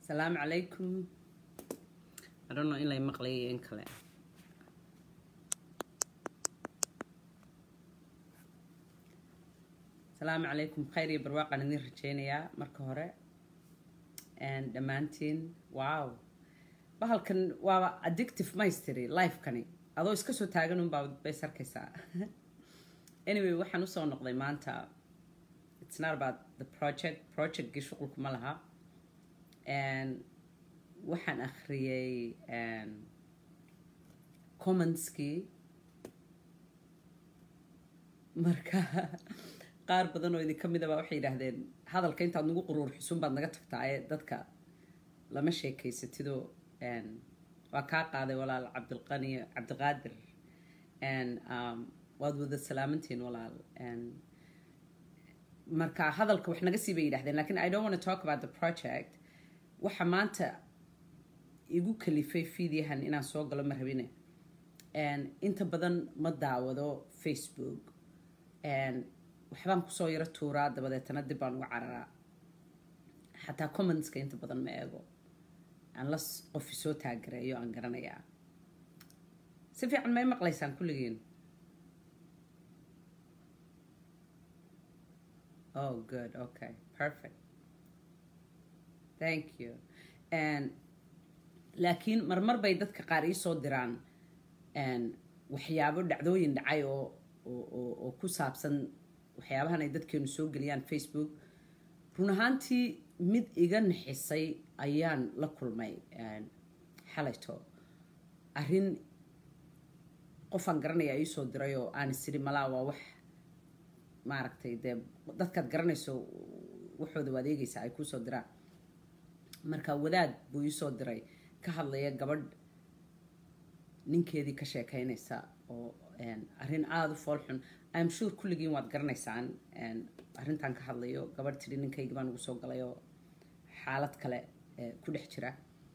asalaamu calaykum I don't know in lay maqlayo in kale asalaamu calaykum khayr iyo barwaaqaan idin rajeynayaa marka hore dhammaantiin wow bahalkan waaba addictive maystiri lifekani adoo iska soo taagan unbaa bays arkaysaa anyway waxaan usoo noqday maanta it's not about the project projectgii shuqulkuma laha waxaan akhriyey commentskii marka qaar badan oo idinka midaba waxay yidhaahdeen hadalka intaad nagu quruur xusun baad naga tagtaa ee dadka lama sheekeysatidoo waa kaa qaaday walaal cabdilqani cabdiqaadir waad wada salaamantiin walaal marka hadalka wax naga sii bay yidhahdeen lakin i don't want to talk about the project waxa maanta igu kalifay fiidyahan inaan soo galo ma rabine inta badan ma daawado facebook waxbaan kusoo yaro tuuraa dabadeetana dib baan uga cararaa xataa commentska inta badan ma eego anlas qofi soo taagareeyo aan garanayaa si fiican may maqlaysaan kulligiin oh good okay perfect thank you laakiin marmar bay dadka qaar iisoo diraan waxyaabo dhacdooyin dhacay oo oo ku saabsan waxyaabahan ay dadkeenu soo geliyaan facebook run ahaantii mid iga nixisay ayaan la kulmay xalayto arrin qofaan garanaya iisoo diray oo aan isiri malaa waa wax maaragtay dee dadkaad garanayso waxooda waad eegaysaa ay kuusoo diraan marka wadaad buu iisoo diray ka hadlaya gabadh ninkeedii ka sheekeynaysa oo arrin aada u fool xun im sure kulligiin waad garanaysaan arrintan ka hadlayo gabadh tidhi ninkaygi baan ugu soo galay oo xaalad kale ku dhex jira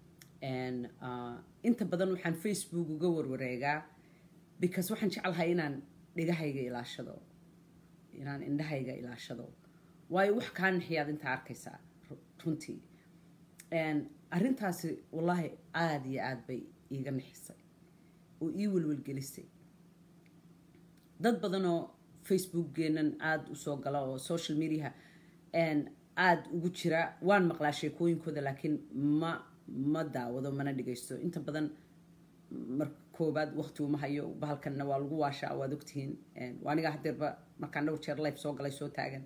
inta badan waxaan facebook uga warwareegaa because waxaan jeclahay inaan dhigahayga ilaashado inaan indhahayga ilaashado waayo wax kaa nixiyaad intaa arkaysaa runtii arrintaasi wallaahi aada iyo aada bay iiga nixisay oo ii welwelgelisay dad badanoo facebookgeenan aada usoo gala oo social mediaha aada ugu jira waan maqlaa sheekooyinkooda laakiin ma ma daawado mana dhigaysto inta badan mar koobaad waqti uma hayo bahalkanna waa lagu waashaa waad ogtihiin anigaa hadeerba markaan dhowr jeer life soo galay soo taagan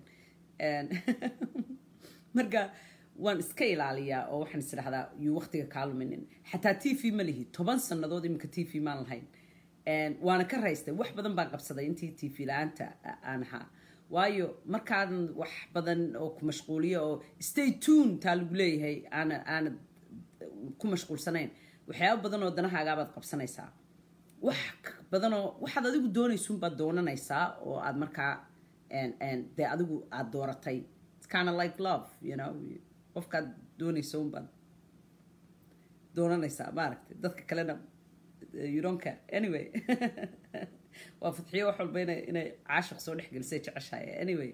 marka waan iska ilaaliyaa oo waxaan is dhahdaa yuu waqtiga kaa luminin xataa t v ma lihi toban sannadood iminka t v maan lahayn waana ka raystay wax badan baan qabsaday intii t v la-aanta aan ahaa waayo markaadan wax badan oo ku mashquuliyo oo stay tune taa lagu leeyahay aana aanad ku mashquulsanayn waxyaaba badan oo danahaagaabaad qabsanaysaa wax badanoo waxaad adigu doonaysuunbaad doonanaysaa oo aad markaa dee adigu aada dooratay kind of like love you know qofkaad doonaysa unbaad doonanaysaa maaragtay dadka kalena you don't care anyway waa fadxiyo wax walba inay inay caashiq soo dhex gelisay jeceshahay anyway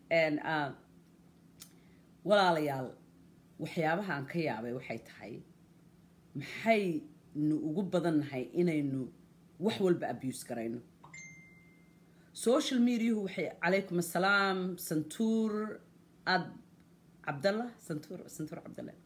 walaalayaal waxyaabaha aan ka yaabay waxay tahay maxaynu ugu badannahay inaynu wax walba abuse garayno social mediahu waxay calaykum assalaam santuur ad cabdallah santuur santuur cabdallah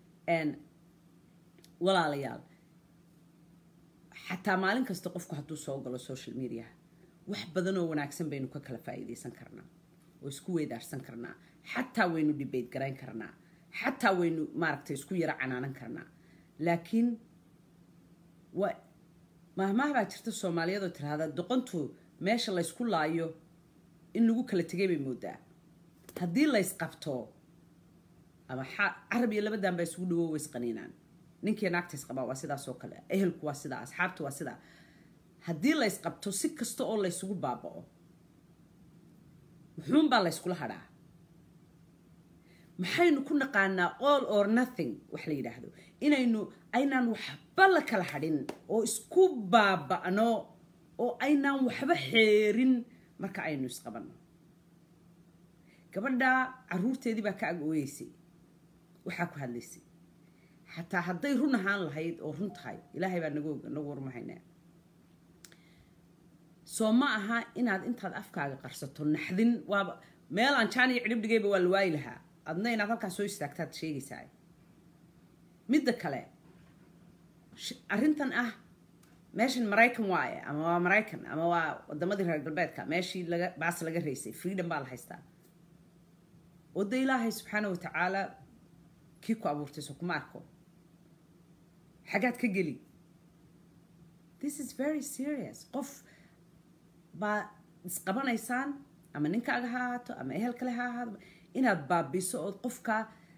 walaalayaal xataa maalin kasta qofku hadduu soo galo social mediaha wax badan oo wanaagsan baynu ka kala faa'iidaysan karnaa oo isku weydaarsan karnaa xataa waynu debate garayn karnaa xataa waynu maaragtay isku yaro canaanan karnaa laakiin waa mahmaah baa jirta soomaaliyadoo tiraahda doqontu meesha laysku laayo in lagu kala tegay bay moodaa haddii laysqabto ama carab iyo labadan baa isugu dhawo waysqaniinaan ninkii naagtays qabaa waa sidaas oo kale ehelku waa sidaa asxaabtu waa sidaa haddii laysqabto si kasta oo laysugu baaba'o muxuunbaa layskula hadhaa maxaynu ku naqaanaa all or nothing wax la yidhaahdo inaynu aynaan waxba la kala hadhin oo isku baaba'no oo aynaan waxba xeerin marka aynu isqabanno gabadha caruurteedii baa ka ag ooyeysay waxaa ku hadlaysay xataa hadday run ahaan lahayd oo run tahay ilaahay baa nagu nagu warmahaynaa soo ma aha inaad intaad afkaaga qarsato naxdin waaba meel aan jaan iyo cidhib dhigayba waa la waayi lahaa adna inaad halkaas soo istaagtaad sheegaysaa midda kale arrintan ah meeshan maraykan waaye ama waa maraykan ama waa wadamadii reer galbeedka meeshii laga baas laga raysay freedom baa la haystaa wada ilaahay subxaana watacaala kii ku abuurtay so kuma arko xagaad ka geli this is very serious qof baa isqabanaysaan ama ninkaaga ha ahaato ama ehel kale ha ahaado inaad baabiso ood qofka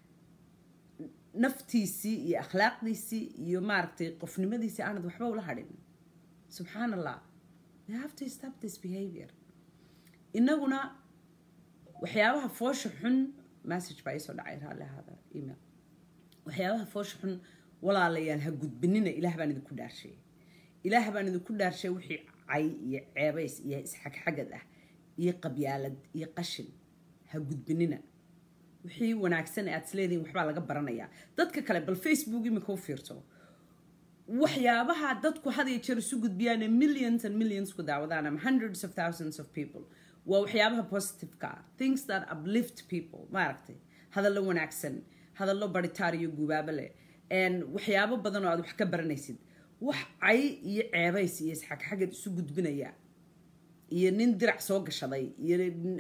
naftiisii iyo akhlaaqdiisii iyo maaragtay qofnimadiisii aanad waxba ula hadhin subxaan allah we have to stop this behavior inaguna waxyaabaha foosha xun message baa iisoo dhacay raalli ahaada email waxyaabaha foosha xun walaalayaal ha gudbinina ilaah baan idinku dhaarshay ilaah baan idinku dhaarshay wixii cay iyo ceebays iyo isxagxagad ah iyo qabyaalad iyo qashin ha gudbinina wixii wanaagsan aad isleedihin waxbaa laga baranayaa dadka kale bal facebook imika u fiirto waxyaabaha dadku had iyo jeer isu gudbiyaan millions and millions ku daawadaan ama hundreds of thousands of people waa waxyaabaha positiveka things that uplift people maaragtay hadallo wanaagsan hadallo baritaar iyo gubaabo leh waxyaabo badan oo aad wax ka baranaysid wax cay iyo ceebays iyo isxagxagad isu gudbinaya iyo nin dirac soo gashaday iyo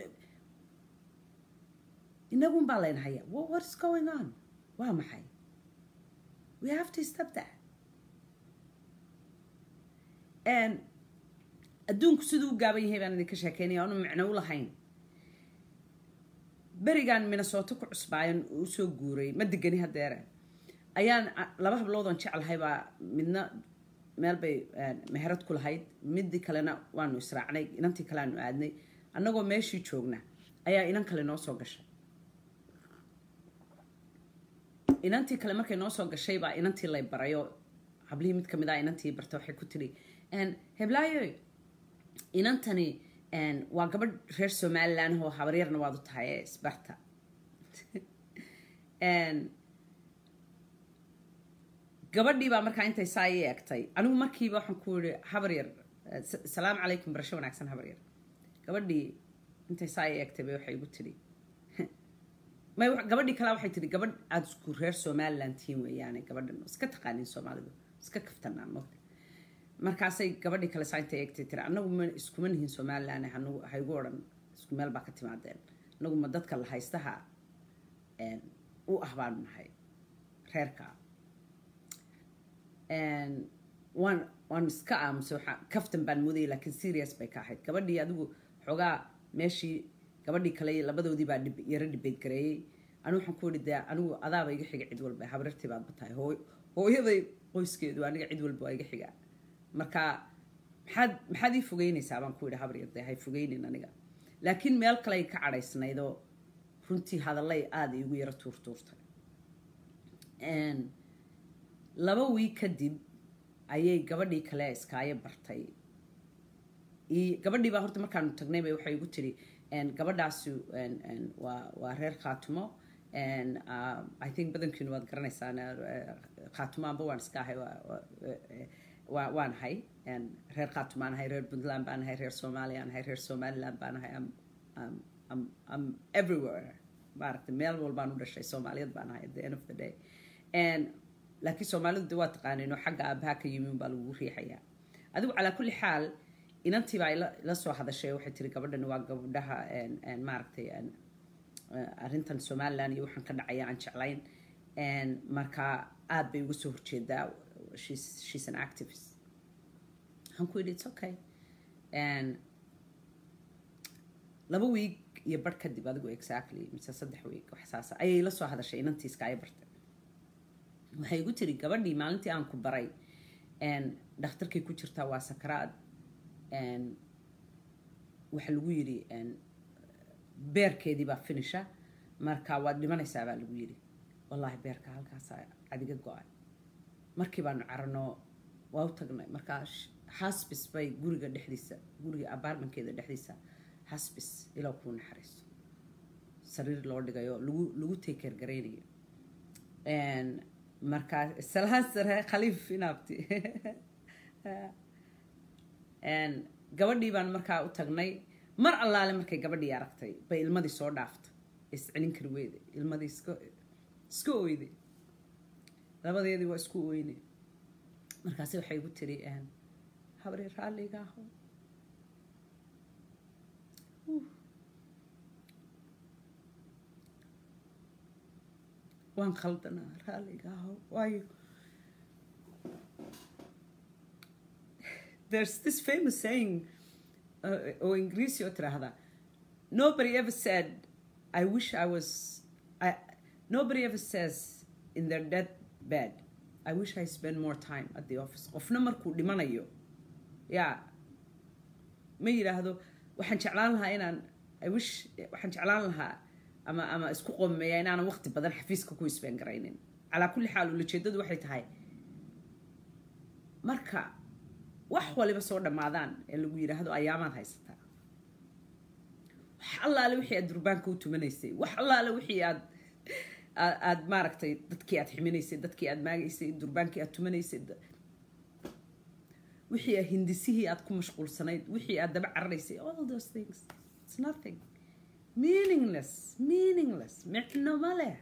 inagun baa laynahaya what's going on waa maxay we have to stop that adduunku siduu u gaaban yahay baan idinka sheekeynaya onu micno u lahayn berigan minnesooto ku cusbaayan usoo guuray ma degani hadeere ayaan laba habloodon jeclahay baa midna meel bay meherad ku lahayd midii kalena waanu israacnay inantii kale aanu aadnay annagoo meeshii joogna ayaa inan kale noo soo gashay inantii kale markay noo soo gashay baa inantii lay barayo hablihii mid kamid ah inantii barta waxay ku tiri heblaayo inantani waa gabadh reer somalilan oo habaryarna waad u tahay ee isbarta gabadhii baa markaa intay saa ii egtay anigu markiiba waxaan ku yihi habaryar salaamu calaykum barasho wanaagsan habaryar gabadhii intay saa ii egtay bay waxay igu tidhi gabadhii kale waxay tihi gabadh aada isku reer somaliland tihiin weeyaane gabadhan iska taqaanin soomaalidu iska kaftanaa mogta markaasay gabadhii kale saa intay eegtay tiri annagu ma iskuma nihin somaliland haygu odhan isku meel baa ka timaadeen annagu ma dadka la haystaha u ah baanu nahay reerka waan waan iska aamusay waxaa kaftan baan moodayay laakiin serious bay ka ahayd gabadhii adigu xoogaa meeshii gabadhii kale labadoodii baa yaro dhibeyd gareeyey anigu waxaan ku yihi dee anigu adaaba iga xiga cid walba habrartii baadba tahay hooyaday qoyskeedu aniga cid walba waa iga xigaa marka maxaad maxaad ii fogeynaysaa baan ku yidhi habaryar dee hay fogeynin aniga laakiin meel kale ay ka cadhaysnaydoo runtii hadallay aada iigu yaro tuurtuurtay laba wiig kadib ayay gabadhii kale iskaayo bartay gabadhii baa horta markaanu tagnay bay waxay igu tiri gabadhaasi waa waa reer khaatumo i think badankiinu waad garanaysaan khaatumo amba waan iska ahay waan ahay reer khaatumo aan ahay reer puntland baan ahay reer soomaaliya aan ahay reer somaliland baan ahay am everywhere maaragtay meel walbaan u dhashay soomaaliyad baan ahay at the end of the day laakiin soomaalidu de waa taqaaneen oo xagga aabaha ka yimi unbaa lagu riixayaa adigu calaa kulli xaal inantii baa ila soo hadashay waxay tiri gabadhani waa gabdhaha maaragtay arrintan somaliland iyo waxaan ka dhacaya aan jeclayn marka aad bay uga soo horjeedaa she's an activist waxaan ku yidhi it's okay laba wiig iyo bar kadib adigu exactly mise saddex wiig wax saasa ayay la soo hadashay inantii iskaayo bartay waxay igu tiri gabadhii maalintii aan ku baray dhakhtarkay ku jirtaa waa sakaraad waxaa lagu yidhi beerkeedii baa finisha marka waad dhimanaysaa baa lagu yidhi wallaahi beerka halkaasa adiga go-ay markii baanu carano waa u tagnay markaa hasbis bay guriga dhexdiisa guriga abaarmankeeda dhexdiisa hasbis ilow kuu naxariiso sariir loo dhigayo lagu lagu teekeer garaynayo markaa salaan sare khaliif inaabti gabadhii baan markaa u tagnay mar allaale markay gabadhii aragtay bay ilmadii soo dhaaftay iscelin kari weyde ilmadii iska iska oyde labadeedii waa isku oyne markaasi waxay igu tiri habri raalliga aho waan khaldanaa raalliga aho waayo there's this famous saying uh, oo ingiriisi oo tiraahda nobody ever said i wish i was I, nobody ever says in their death bed i wish i spend more time at the office qofna markuu dhimanayo yaa ma yidhaahdo waxaan jeclaan lahaa inaan i wish waxaan jeclaan lahaa ama ama isku qomeeya inaanan waqti badan xafiiska ku isbeen garaynin calaa kulli xaal ulajeedadu waxay tahay marka wax waliba soo dhammaadaan ee lagu yidhaahdo ayaamaad haysataa wax allaale wixii aad durbaanka u tumanaysay wax allaale wixii aad aad maaragtay dadkii aad ximinaysay dadkii aad maagaysay durbaankii aad tumanaysay wixii aad hindisihii aad ku mashquulsanayd wixii aad daba cararaysay all those things it's nothing meaningless meaningless micno ma leh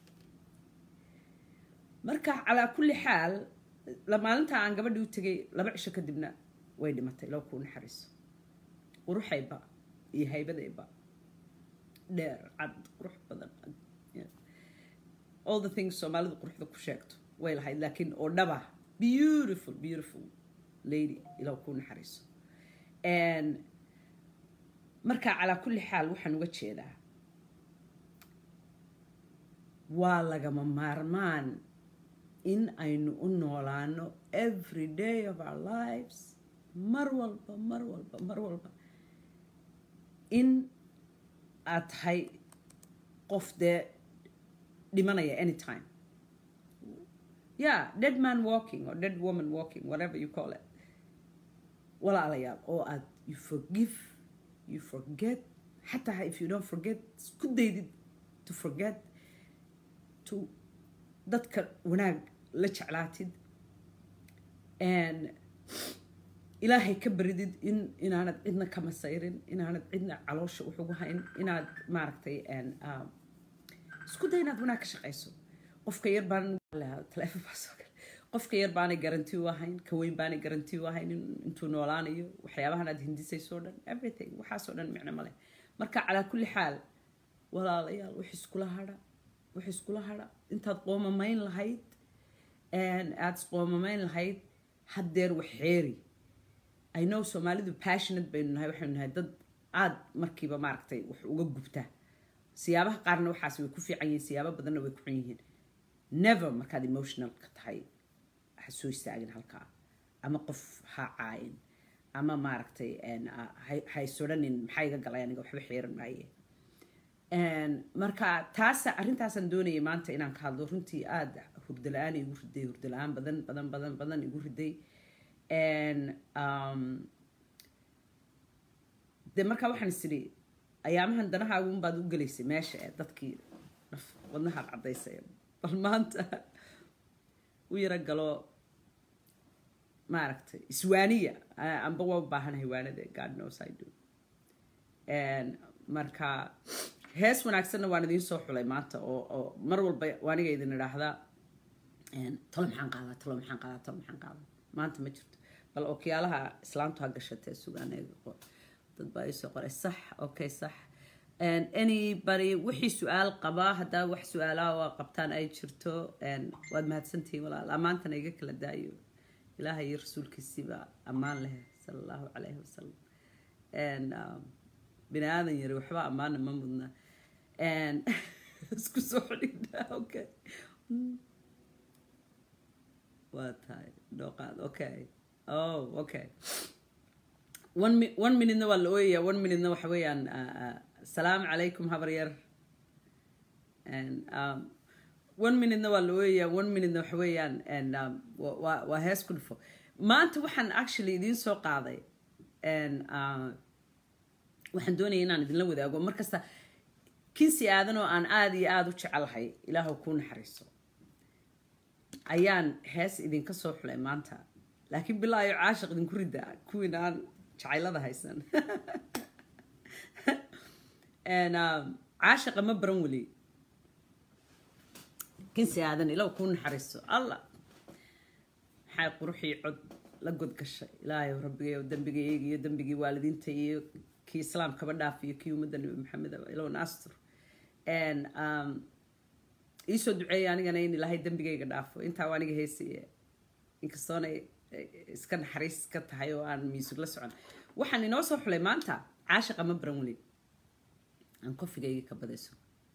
marka calaa kulli xaal maalinta aan gabadhii u tegay laba cisho kadibna way dhimatay loo kuu naxariiso quruxayba iyo haybadayba dheer cad qurux badan all the things soomaalidu quruxda ku sheegto way lahayd laakiin oo dhaba beautiful beautiful lady ilaa kuu naxariiso marka calaa kulli xaal waxaan uga jeedaa waa lagama maarmaan in aynu u noolaano every day of our lives mar walba mar walba mar walba in aad tahay qof dee dhimanaya anytime yeah dead man walking or dead woman walking whatever you call it walaalayaal oo aad you forgive you forget xataa if you don't forget isku daydid to forget to dadka wanaag la jeclaatid ilaahay ka baridid in inaanad cidna ka masayrin inaanad cidna caloosha uxugu hayn inaad maaragtay isku day inaad wanaag ka shaqayso qofka yar baan qofka yar baanay garanti u ahayn ka weyn baanay garanti u ahayn intuu noolaanayo waxyaabahan aad hindisayso dhan everything waxaasoo dhan micno male marka calaa kulli xaal walaalayaal wax iskula hadha wax iskula hadha intaad qoomamayn lahayd aada isqoomamayn lahayd haddeer wax xeeri i know soomaalidu passionate baynu nahay waxaynu nahay dad aada markiiba maaragtay wax uga gubta siyaabaha qaarna waxaas way ku fiican yihiin siyaabo badanna way ku xun yihiin never markaad emotional ka tahay ha soo istaagin halkaa ama qof ha caayin ama maaragtay ha isodhanin maxaa iga galay aniga waxba xeeran maaye marka taasa arrintaasaan doonayay maanta inaan ka hadlo runtii aada hurdo la-aan igu riday hurdo la-aan badan badan badan badan igu riday de markaa waxaan is idhi ayaamahan danahaagu unbaad u gelaysay meesha ee dadkii wadnahaad caddaysay bal maanta u yaro galo maaragtay iswaaniya amba waa u baahanahay waanada god knows i do marka hees wanaagsanna waan idiin soo xulay maanta oo oo mar walba waaniga idin idhaahdaa talo maxaan qaadaa talo maxaan qaadaa talo maxaan qaadaa maanta ma jirto bal okyaalaha islaantu ha gashatee sugaan dad baa isoo qoray sax okay sax anybody wixii su-aal qabaa haddaa wax su-aalaha oo qabtaan ay jirto waad mahadsantihiin walaal ammaantana iga kala daayo ilaahay iyo rasuulkiisiiba ammaan leh sala allahu calayhi wasalam bini aadan yari waxba ammaana ma mudna isku soo xidhigna okay waa tahay dhooqaad okay oh okay one mi one minutena waa la ooyayaa one minutena waxa weeyaan asalaamu calaykum habar yar one minutena waa la ooyayaa one minutena waxa weeyaan waa waa hees ku dhufo maanta waxaan actually idiin soo qaaday waxaan doonaya inaan idinla wadaago markasta kinsi aadan oo aan aada iyo aada u jecelahay ilaahu kuu naxariiso ayaan hees idinka soo xulay maanta laakiin bilaayo caashiq idinku ridaa kuwiin aan jacaylada haysan caashiqa ma baran weli kinsi aadan ilow kuu naxariiso allah maxay quruxii cod la godgashay ilaahay rabbigay dembigayga iyo dembigii waalidiinta iyo kii islaamkaba dhaaf iyo kii ummadda nabi maxamed ilow naastur iisoo duceeya anigana in ilaahay dembigayga dhaafo intaa waa aniga heesaya inkastoona iska naxariis ka tahay oo aan miisug la socon waxaan inoo soo xulay maanta caashiqa ma baran weli aan kofigayga ka badayso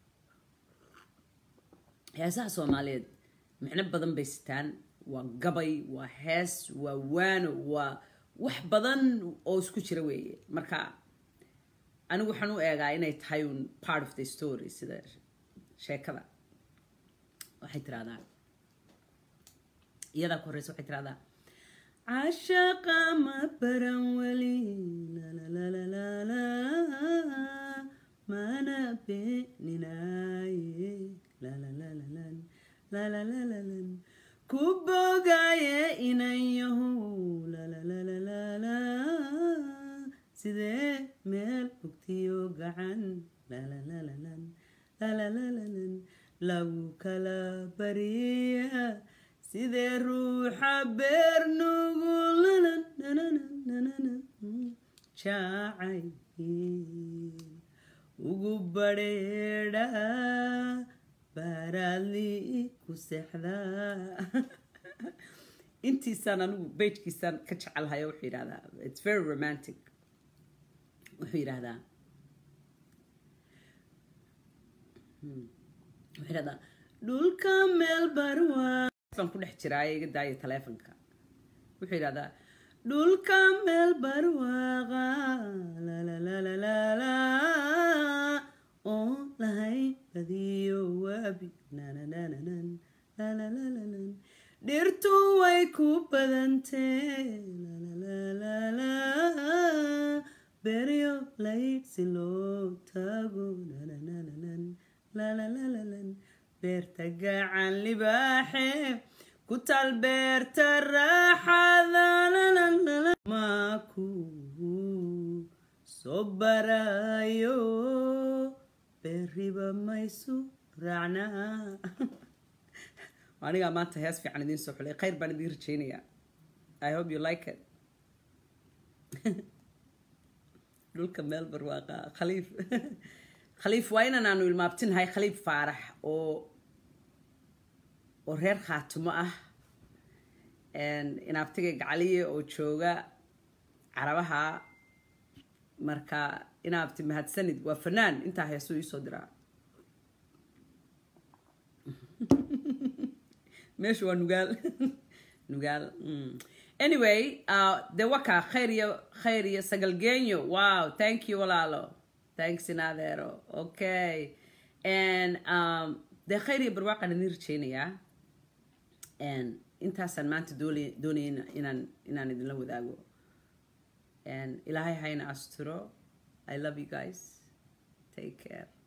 heesaha soomaaliyeed micno badan bay sitaan waa gabay waa hees waa waano waa wax badan oo isku jira weeye marka anigu waxaan u eegaa inay tahay un part of the story sida sheekada waxay tiraahdaa iyadaa ku horeysa waxay tiraahdaa cashaqa ma baran weli lalalalalala mana beeninaye lalalalan lalalalan ku bogaye inayahu lalalalalala sidee meel ogtiyo gacan lalalalan lalalalan lagu kala bariya sidee ruuxa beer nugulalan jaacay ugu badheedha baaraadli ku seexdaa intiisaan anigu bejkiisaan ka jecelhayo wuxuu yidhahdaa it's very romantic wuxuu yidhahdaa wuxuu yidhahdaa dhulka meel barwaa baan ku dhex jiraa iga daaya taleefonka wuxuu yidhahdaa dhulka meel barwaaqa lalalalalala oo lahay badiyo waabi nananananan lalalalan dhirtu way ku badantee lalalalala beryo layd si loo tago nananananan lalalalan beerta gacan libaaxe ku tal beerta raaxada maaku soo barayo beeriba maysu raacnaa anigaa maanta hees fiican idiin soo xulay khayr baan idiin rajeynayaa i hope you like it dhulka meel barwaaqa khaliif khaliif waa inan aanu ilmaabtinahay khaliif faarax oo oo reer khaatimo ah inaabtiga gacaliye oo jooga carabaha marka inaabti mahadsanid waa fanaan intaa heesuu iisoo diraa meeshu waa nugaal nugaal anyway de waka khayr iyo khayr iyo sagalgenyo wow thank you walaalo thanks inadeero okay and um, dee khayr iyo barwaaqaan idin rajeynayaa intaasaan maanta doonaya inaan inaan idinla wadaago ilaahay hayna asturo i love you guys take care